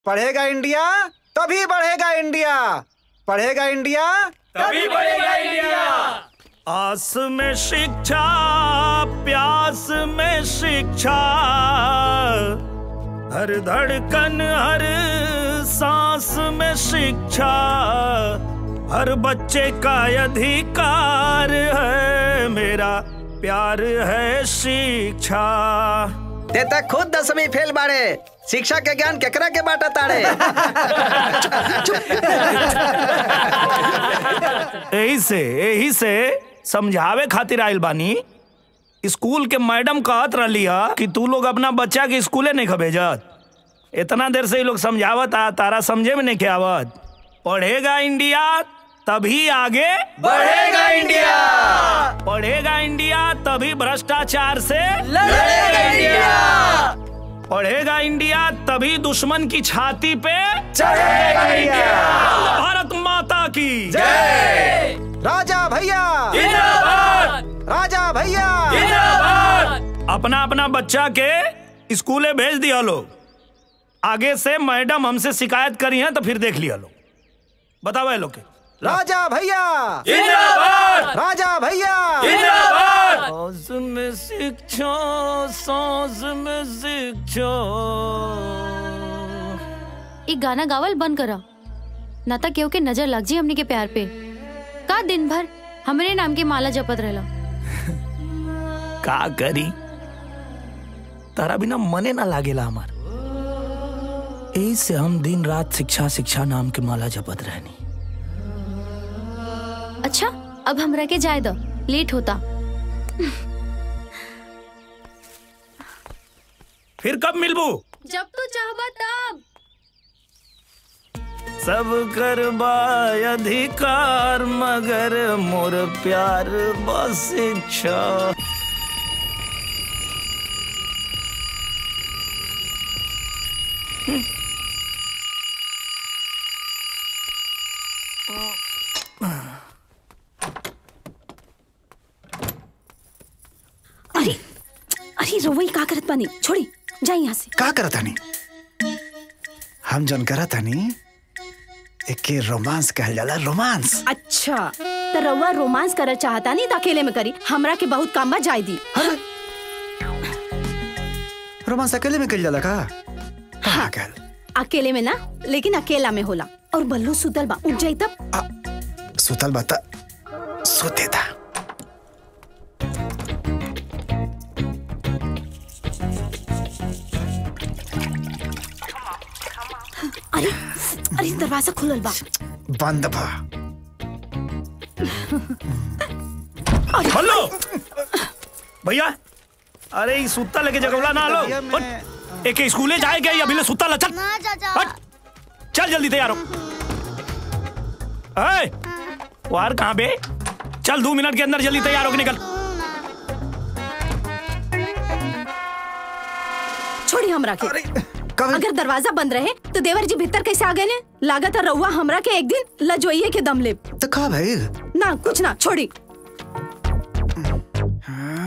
पढ़ेगा इंडिया तभी बढ़ेगा इंडिया पढ़ेगा इंडिया तभी बढ़ेगा इंडिया आस में शिक्षा प्यास में शिक्षा हर धड़कन हर सांस में शिक्षा हर बच्चे का अधिकार है मेरा प्यार है शिक्षा ते तक खुद दसवीं फेल बाड़े शिक्षा के ज्ञान केकरा के बाटा ताड़े यही से यही से समझावे खातिर आइल बानी स्कूल के मैडम कहत रही कि तू लोग अपना बच्चा के स्कूले नहीं भेजत इतना देर से ये लोग समझावत आ तारा समझे में नहीं के आवत पढ़ेगा इंडिया तभी आगे बढ़ेगा इंडिया पढ़ेगा इंडिया तभी भ्रष्टाचार से लड़ेगा इंडिया पढ़ेगा इंडिया तभी दुश्मन की छाती पे चढ़ेगा इंडिया भारत माता की जय राजा भैया जिंदाबाद राजा भैया जिंदाबाद अपना अपना बच्चा के स्कूले भेज दिया लोग आगे से मैडम हमसे शिकायत करी है तो फिर देख लिया लोग बताओ ये लोग के राजा भैया जिंदाबाद राजा भैया जिंदाबाद सांस में शिक्षा सांस में शिक्षा एक गाना गावल बंद करा ना तो केहू के नजर लग जी हमनी के प्यार पे का दिन भर हमरे नाम के माला जपत रहला का करी तारा बिना मने ना लागेला हमार यही से हम दिन रात शिक्षा शिक्षा नाम के माला जपत रहनी अच्छा अब हमरा के जाए दो लेट होता फिर कब मिलबू जब तू चाहबा तब सब करबा अधिकार मगर मोर प्यार बस इच्छा अरे अरे रोवई का करत बानी छोड़ी जा यहाँ से का करत हनी हम जन करत हनी एके रोमांस कहल जाला रोमांस अच्छा तो रउआ रोमांस करल चाहता नहीं तो अकेले में करी हमरा के बहुत काम बा जाय दी रोमांस अकेले में कल जाला का कहाँ कल अकेले में ना लेकिन अकेला में होला और बल्लू सुतल बा उठ जाई तब आ, सुतल बता सोते था अरे अरे दरवाजा खुलल बा बंद भा हेलो भैया अरे ई सुत्ता लेके जगवला ना लो भैया, मैं- हट। एक स्कूले जाए गए अभी ले सुत्ता ला चल ना चाचा हट चल जल्दी तैयार हो ए, वार कहाँ बे चल दो मिनट के अंदर जल्दी तैयार होके निकल छोड़ी हमरा के अरे कब अगर दरवाजा बंद रहे तो देवर जी भीतर कैसे आ गए ने लागत है रउआ हमरा के एक दिन लजोइये के दम ले तो का भाई ना कुछ ना छोड़ी